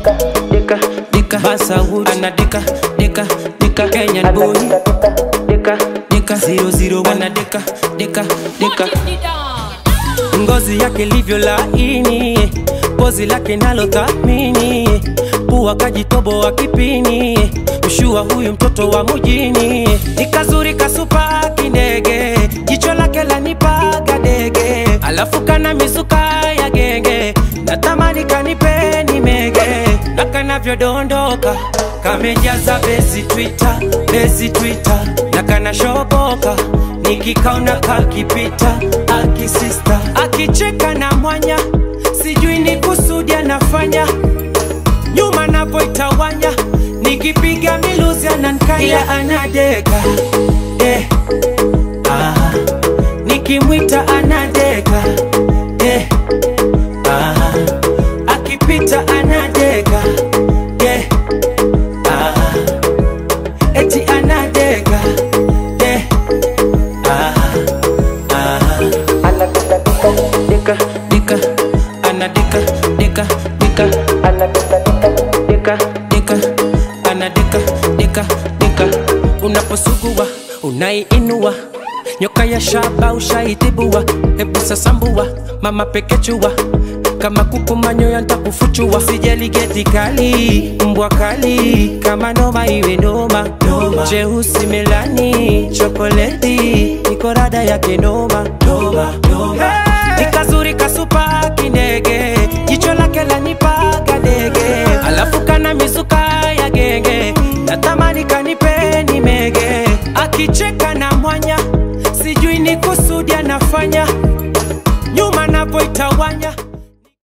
dika dika Basawood ana dika dika dika Kenyan boy dika dika zero zero ana dika dika dika ngozi yake livyo laini, pozi lake nalo thamini, pua kajitoboa kipini, ushua huyu mtoto wa mjini, nikazuri kasupa kindege, jicho lake lanipaga dege, alafu kana mizuka ya genge, natamani kanipe nimege, na kanavyodondoka kamejaza besi Twitter, besi Twitter, na kanashoboka nikikaona kakipita akisista akicheka na mwanya sijui ni kusudi anafanya nyuma napoitawanya nikipiga miluzi anankaya anadeka eh, ah, nikimwita anadeka eh, ah, akipita anadeka eh, ah, eti anadeka eh, ah, ah. dika dika ana dika dika dika ana dika dika dika ana dika dika dika unaposugua unaiinua nyoka ya shaba ushaitibua hebu sasambua mama pekechua kama kuku manyoya ntakufuchua sijali geti kali mbwa kali kama noma iwe noma jeusi melani chokoleti niko rada yake noma noma noma nikazuri kasupa kindege